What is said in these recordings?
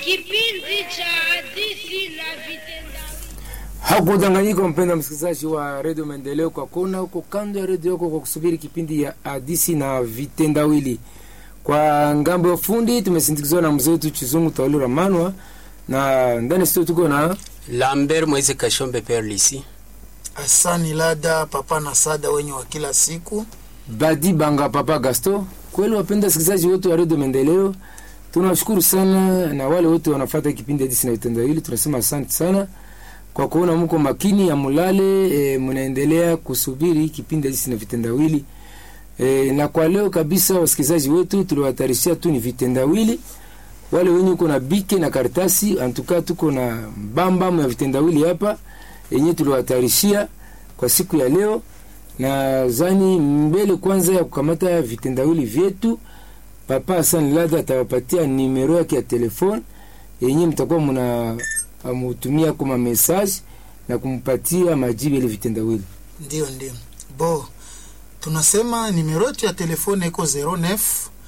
kipindi cha hadithi na vitendawili. Hakudanganyika mpenda msikilizaji wa redio Maendeleo, kwa kona huko kando ya redio yako kwa kusubiri kipindi ya hadisi na vitendawili. Kwa ngambo ya fundi tumesindikizwa na mzee wetu Chizungu Tawali Ramanwa, na ndani studio tuko na Lambert Mweze Kashombe Perlisi. Asani Lada papa na sada wenye wa kila siku. Badi Banga Papa Gasto. Kweli wapenda wasikilizaji wote wa redio Maendeleo, tunawashukuru sana, na wale wote wanafuata kipindi hadisi na vitendawili, tunasema asante sana kwa kuona mko makini ya mulale e, mnaendelea kusubiri kipindi hadisi na vitendawili e, na kwa leo kabisa wasikilizaji wetu tuliwatarishia tu ni vitendawili wale wenye uko na bike na karatasi antuka tuko na mbambamu ya vitendawili hapa yenye tuliwatarishia kwa siku ya leo na zani mbele kwanza ya kukamata vitendawili vyetu papa Hassan Lada atawapatia nimero yake ya telefone yenye mtakuwa mna amutumia kama message na kumpatia majibu ile vitendawili. Ndio, ndio bo, tunasema nimero yetu ya telefone iko 09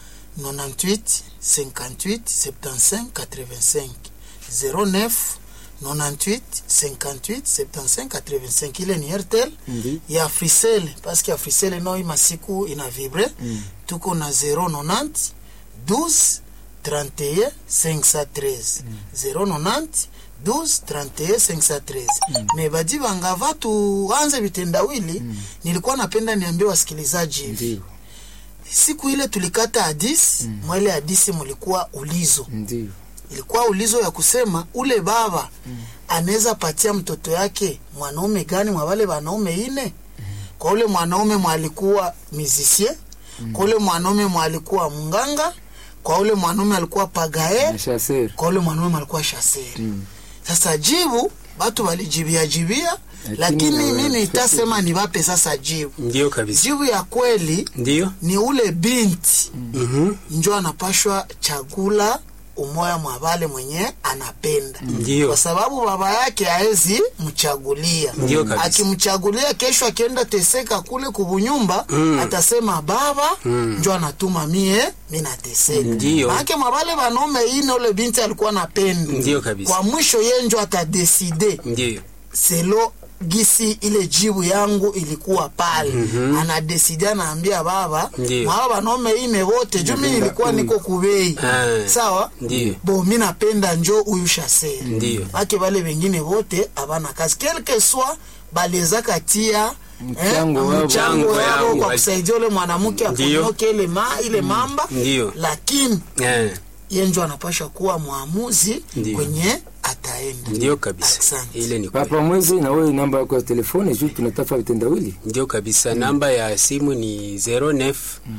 98 58 75 85 09 98 58 75 85. Ile ni Airtel Ndi. ya Africell parce que Africell no ima siku ina vibre Mm. tuko na 090 12 31 513 090 12 31 513 me badi bangava tuanze vitendawili nilikuwa napenda niambie wasikilizaji hivi Ndio, siku ile tulikata hadisi mwele hadisi mulikuwa ulizo ndio. ilikuwa ulizo ya kusema ule baba anaweza patia mtoto yake mwanaume gani mwa wale wanaume ine kwa ule mwanaume mwalikuwa musicien kwa ule mwanaume mwalikuwa mnganga kwa ule mwanaume alikuwa pagaer Na chasseur. kwa ule mwanaume alikuwa shaseri Mm. sasa jibu batu walijibia jibia Lakini lakini na- mimi nitasema niwape sasa jibu Ndio kabisa. jibu ya kweli Ndio. ni ule binti Mhm. njo anapashwa chagula umoya mwa vale mwenye anapenda Ndio. kwa sababu baba yake haezi mchagulia Ndio kabisa. akimchagulia kesho akienda teseka kule kubunyumba Mm. atasema baba Mm. njo anatuma mie minateseka Ndio. maake mwavale vanaume ine ule binti alikuwa napenda Ndio kabisa. kwa mwisho ye njo atadeside Ndio. selo gisi ile jibu yangu ilikuwa pale mm-hmm. anadesidi anaambia baba Ndio. mwawa wanaume ine wote juu mi nilikuwa niko kubei Ah. sawa Ndio. bo mi napenda njo huyu shaseri Ndio. ake vale vengine vote avana kazi quelque soit baleza katia Mchango wao. mchango Mchango yao yao. kwa kusaidia ule mwanamke Ndio. aponyoke ile, ma, ile mamba Ndio. lakini Eh. ye njo anapasha kuwa mwamuzi Ndio. kwenye ataenda Ndio kabisa. Asante. Ile ni kweli. Papa Mwezi, na wewe namba yako ya telefone juu tunatafuta vitendawili. Ndio kabisa. Namba ya simu ni 09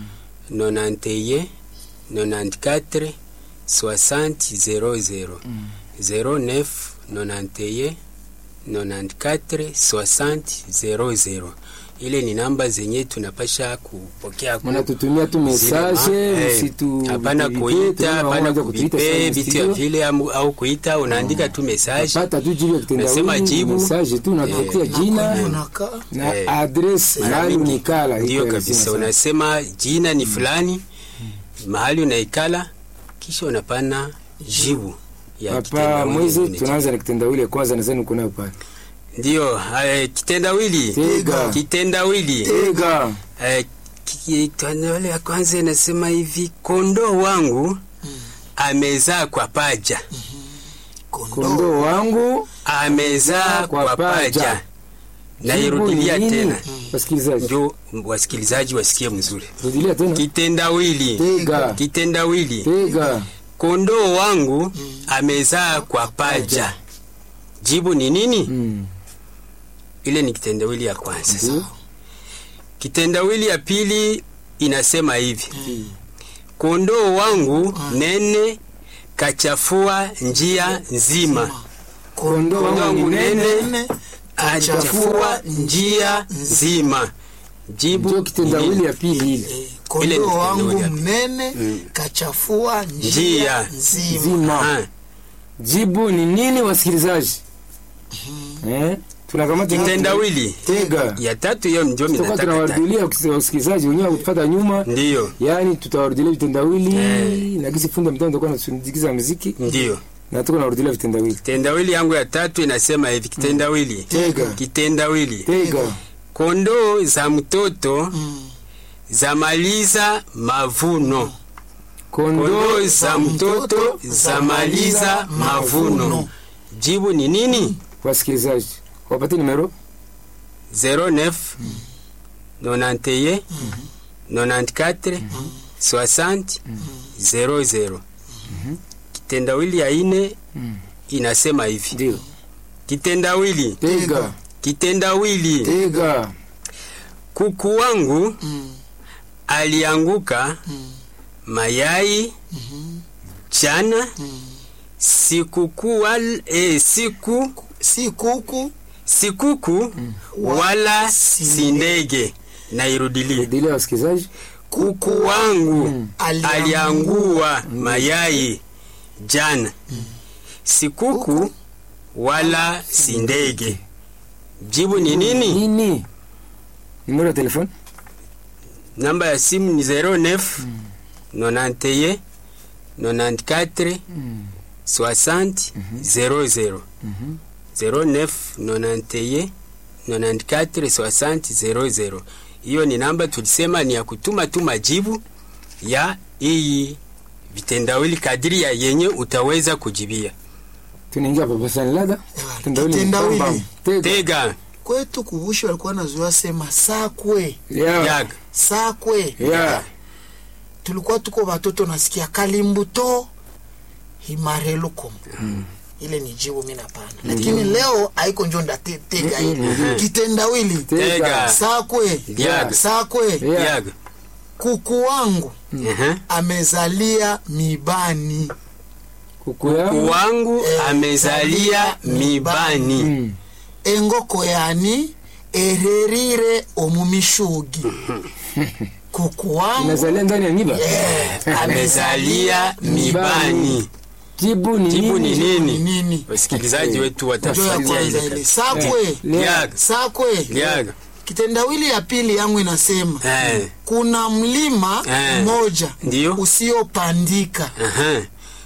91 94 60 00 09 91 94 60 00. Ile ni namba zenye tunapasha kupokea ku- Mnatutumia tu message, Zile ma- eh, msitu hapana vipe, kuita, tunaona hapana mmoja kutuita kuvipe sana vitu ya studio. vile amu- au kuita, unaandika tu message Pata tu jibu ya Nasema kitendawili, jibu. message tu natupatia jina Unakaa. na Eh, address mara mahali mingi. unikala. Ndio iko kabisa, lazima sana. unasema jina ni fulani, mahali unaikala, kisha unapana jibu ya Papa kitendawili Mwezi, unajibu. tunaanza na kitendawili ya kwanza, nadhani uko nayo pale. Ndio eh, kitendawili Tega. kitendawili Tega. Eh, kitendawili ya kwanza inasema hivi, kondoo wangu amezaa kwa paja, Kondoo wangu amezaa Kwa kwa paja. paja. Nairudilia Jibu ni nini? tena Wasikilizaji, ndio wasikilizaji wasikie mzuri. rudilia tena. Kitendawili Tega. kitendawili Tega. kondoo wangu amezaa kwa paja. Jibu ni nini? Mm. Ile ni kitendawili ya kwanza. Ndio. Kitendawili ya pili inasema hivi, kondoo wangu nene kachafua njia nzima. Kondoo Kondoo wangu wangu ni nene. nene achafua njia nzima. Jibu Ndio ni kitendawili nini? ya pili ile. Eh, Ile ni kondoo wangu kitendawili ya mnene kachafua njia Njia. nzima Zima. Ah, Jibu ni nini wasikilizaji? Eh? Tunakamata kitendawili Tega. ya tatu hiyo ndio Tutakuwa minataka ta- tunawarudilia wasikilizaji wenyewe kutufuata nyuma. ndiyo Yaani tutawarudilia vitendawili Eh. na kisi funda mtandao tutakuwa tunasindikiza muziki. ndiyo na tuko narudilia vitendawili kitendawili yangu ya tatu inasema hivi kitendawili Tega. kitendawili tega kondoo za mtoto Mm. zamaliza mavuno kondoo kondoo za mtoto zamaliza mavuno jibu ni nini wasikilizaji wapate nimero 09 91 94 60 00 kitendawili ya ine inasema hivi ndio kitendawili tega kitendawili tega kuku wangu Mm. alianguka mayai jana sikuku wal, eh, siku si kuku sikuku wala si ndege nairudilie rudilia wasikilizaji kuku wangu Aliangua. aliangua mayai jana sikuku wala si ndege jibu ni nini nini nimero ya telefone namba ya simu ni 09 91 94 60 00 09 91 94 60 00 hiyo ni namba tulisema ni ya kutuma tu majibu ya hii vitendawili kadiri ya yenye utaweza kujibia tunaingia papa sana lada Ewa, Kitendawili ni kitendawili. bam, bam. tega tega kwetu kuvushi walikuwa nazoea sema sakwe ya yaga sakwe ya tulikuwa tuko watoto nasikia kalimbuto himarelukom ile ni jibu mi napana lakini leo haiko njo ndatega hii kitendawili Tega. sakwe Yaga. sakwe Ya. yaga kuku wangu Ehe. amezalia mibani kuku kuku yangu wangu Eh, amezalia mibani Mm. engoko yani ererire omumishugi kuku wangu inazalia ndani ya nyiba eh, amezalia mibani jibu ni jibu ni nini ni nini nini wasikilizaji wetu njo ya watafuatilia kwanza ile ile kazi. sakwe Yaga. sakwe Yaga. kitendawili ya pili yangu inasema Eh. kuna mlima Eh. mmoja Ndiyo. usiopandika Aha.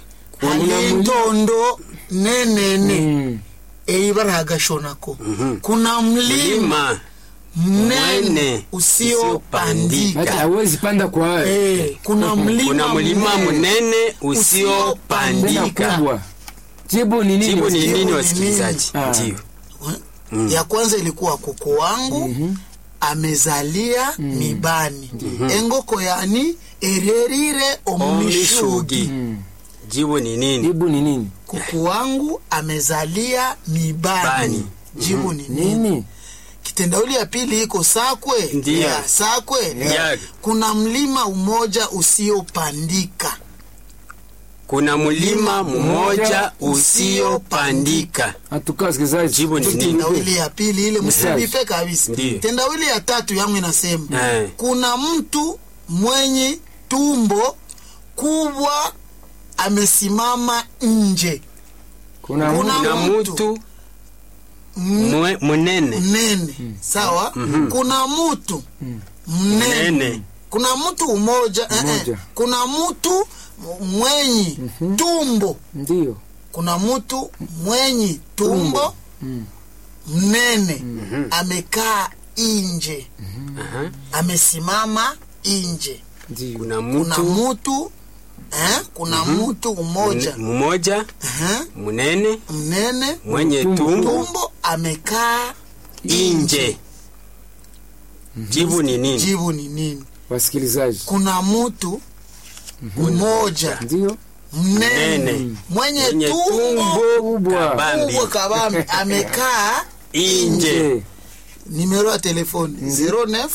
halintondo nenene Mm. eibaragashonako kuna mlima Mlima mnene Mwene usiopandika hata hawezi panda kwa hayo Eh, kuna mlima kuna mlima mnene mnene usiopandika tena kubwa jibu ni nini jibu ni Jibu nini ni wasikilizaji nini? Ah. ndio ya kwanza ilikuwa kuku wangu amezalia mibani engoko yani ererire omumishugi omishugi jibu ni nini jibu ni nini kuku wangu amezalia mibani Bani. jibu ni nini nini kitendawili ya pili iko sakwe Ndiyo. Ya, sakwe Yaga. kuna mlima umoja usiopandika kuna mlima mmoja usiopandika hatukaa wasikilizaji Jibu ni nini? tendawili ya pili ile msibipe kabisa Ndiyo. tendawili ya tatu yangu inasema Eh. kuna mtu mwenye tumbo kubwa amesimama nje kuna Kuna- mtu- kuna mtu. mtu M- mwe- munene mnene sawa kuna mtu mnene Mnene. kuna mtu umoja eh, eh. Mmoja. kuna mtu mwenye tumbo ndio kuna mtu mwenye tumbo Mm. mnene amekaa nje Aha. amesimama nje ndio kuna kuna mtu mtu eh, kuna mtu mmoja mmoja eh, munene mnene mwenye Tumbo. tumbo tumbo amekaa nje jibu ni nini jibu ni nini wasikilizaji kuna mtu mmoja ndio mnene Mnene. mwenye mwenye tumbo tumbo kubwa kabambi kubwa kabambi amekaa nje numero ya telefone 09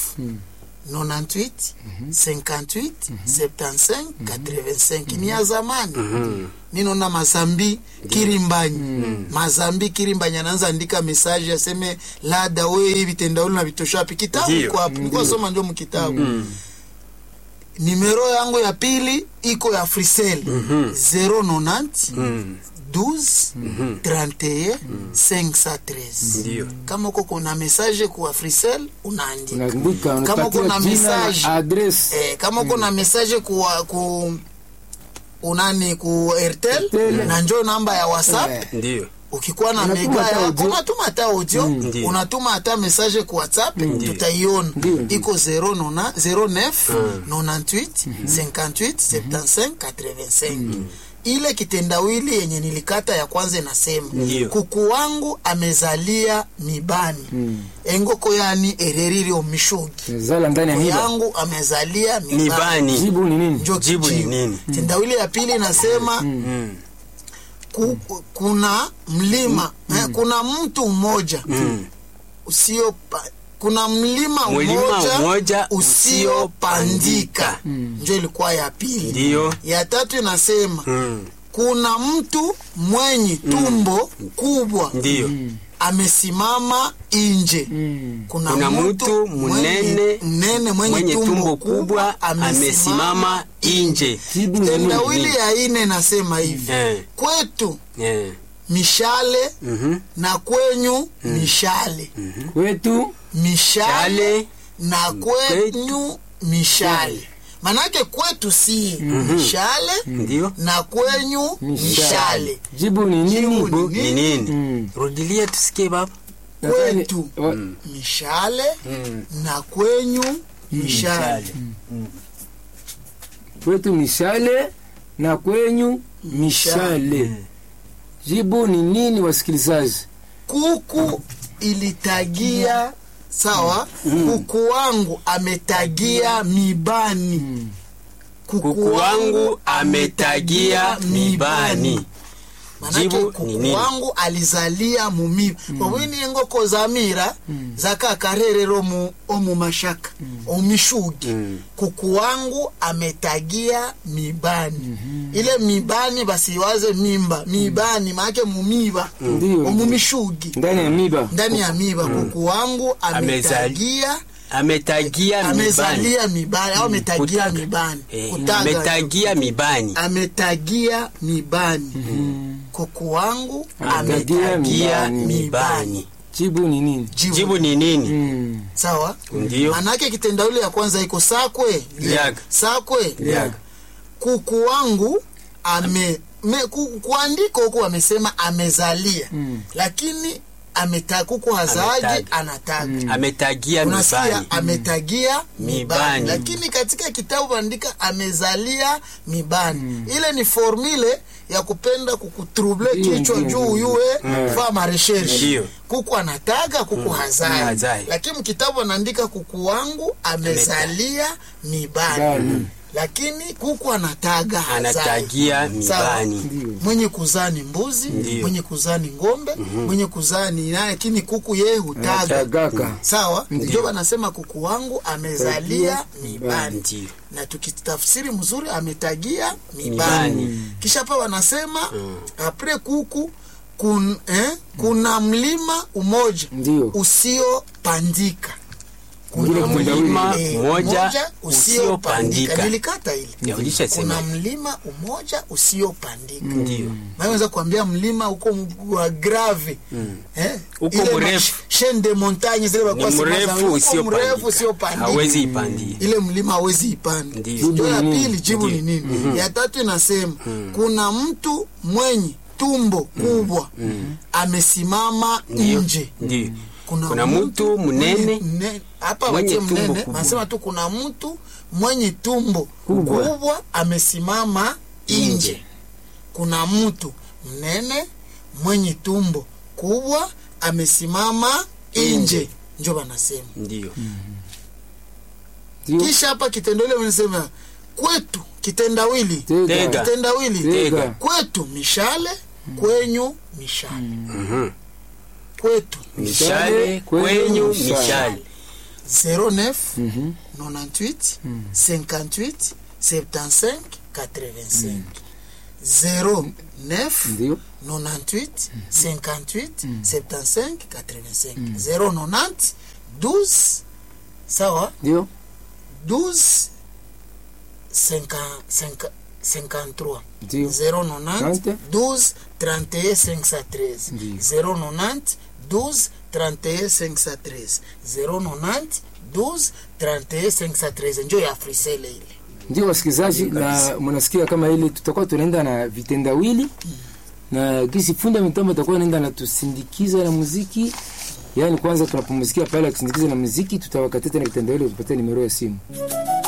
98 58 75 85 ni ya zamani ninona mazambi kirimbanyi mazambi kirimbanyi anaanza andika mesaje aseme lada we hivi tendauli na vitoshapi kitabu Ndiyo. iko hapo nilikuwa soma ndio mkitabu nimero yangu ya pili iko ya frisel 090 12 31 513 ndio kama uko kuna message kwa frisel unaandika unaandika kama uko unapatia na jina message adresi eh, kama uko na message kwa ku unani ku airtel Airtel. na njo namba ya whatsapp Eh. ndio ukikuwa na Unatuma mega hata yako audio. unatuma hata audio Ndiyo. unatuma hata message ku whatsapp tutaiona Ndiyo. iko 09 09 98 58 75 85 ile kitendawili yenye nilikata ya kwanza inasema Ndiyo. kuku wangu amezalia mibani engoko yani ereriri omishogi zala ndani ya kuku miba yangu amezalia mibani mibani jibu ni nini Njo Jibu ni kijibu. nini? tendawili ya pili inasema Mm. ku, kuna mlima eh, kuna mtu mmoja Mm. usio kuna mlima Mlima mmoja mmoja usiopandika njo ilikuwa ya pili Ndiyo. ya tatu inasema Mm. kuna mtu mwenye tumbo kubwa Ndiyo. amesimama nje Mm. kuna, Kuna mtu mtu mnene mnene mwenye, mwenye tumbo kubwa amesimama nje. jibu ni nini tendawili ya ine nasema hivi Eh. kwetu Eh. mishale Mhm. na kwenyu mishale kwetu mishale Chale. na kwenyu mishale manake kwetu si mishale Ndio. na kwenyu mishale jibu ni nini Jibu Ni nini? Mm. Rudilia tusikie baba. Nadhani- kwetu wa- mishale Mm. na kwenyu mishale Chale. kwetu mishale na kwenyu mishale jibu ni nini wasikilizaji kuku ilitagia sawa kuku wangu ametagia mibani Kuku wangu ametagia mibani. manake Jibu ni kuku nini? wangu alizalia mumiba obwini engoko zamira zakakarerero mu omu mashaka omishugi Mm. kuku wangu ametagia mibani ile mibani basiwaze mimba mibani maake mumiba Ndiyo. omumishugi ndani ya miba ndani ya miba kuku wangu ametagia Ametagia mibani. amezalia mibani au ametagia Kutaga. mibani Eh, Kutaga. ametagia mibani. ametagia mibani kuku wangu Ametagia ametagia mibani. mibani jibu ni nini Jibu. Jibu ni nini? Mm. sawa Ndio. manake kitendawili ya kwanza iko sakwe Liaga. sakwe Liaga. kuku wangu ame me, ku, kuandika huku amesema amezalia Mm. lakini ameta kuku hazaji Ametaga. anataga Ametagia unasikia mibani. ametagia mibani. Mibani. lakini katika kitabu andika amezalia mibani ile ni formule ya kupenda kukutrouble Ndiyo, kichwa ndiyo, juu ndiyo. yuwe Eh. fa mareshershe Ndiyo. kuku anataga kuku hazai hazai. lakini mkitabu anaandika kuku wangu amezalia mibani Bani. lakini kuku anataga hazai. Anatagia Sawa. mibani. Ndiyo. mwenye kuzaa ni mbuzi Ndiyo. mwenye kuzaa ni ng'ombe mwenye kuzaa ni naye lakini kuku yeye hutaga Anatagaka. sawa ndio wanasema kuku wangu amezalia Tagia mibani Ndio. na tukitafsiri mzuri ametagia mibani Mibani. kisha pa wanasema apre kuku kun, eh, kuna mlima umoja Ndiyo. usiopandika Ngine kitendawili. Mlima eh, mmoja usiopandika usiopandika. nilikata ile Ya, ulishasema. kuna mlima umoja usiopandika Ndio. naweza kuambia mlima huko wa grave eh? Huko Ile mrefu. ma- chaîne de montagne zile Ni walikuwa sema za- mrefu huko usiopandika. mrefu usiopandika. Hawezi ipandia. ile mlima hawezi ipanda Ndio. ndio ya Jibu ni pili jibu ni Ndio. nini ya tatu inasema kuna mtu mwenye tumbo kubwa amesimama Ndio. nje Ndio. Kuna mtu mnene mnene- hapa mwenye watie tumbo mnene kubwa. wanasema tu kuna mtu mwenye tumbo Kubwa. kubwa amesimama nje kuna mtu mnene mwenye tumbo kubwa amesimama nje njo wanasema ndio. Ndiyo. kisha hapa kitendawili wanasema kwetu kitendawili Tega. kitendawili Tega. kwetu mishale kwenyu mishale Mhm. kwetu Mishale kwenyu mishale. 09 Mhm. 98 58 75 85 09 Ndiyo. 98 58 75 85 090 12 sawa Ndiyo. 12 50 50 53 Ndiyo. 090 12 31 513 Ndiyo. 090 12 31 513 090 12 31 513 njo ya frisele ile ndio wasikilizaji na mnasikia kama ile tutakuwa tunaenda na vitendawili na gisi funda mitambo tutakuwa naenda na tusindikiza na muziki yaani kwanza tunapumzikia pale akisindikiza na muziki tutawakatia tena vitendawili tupatie nimero ya simu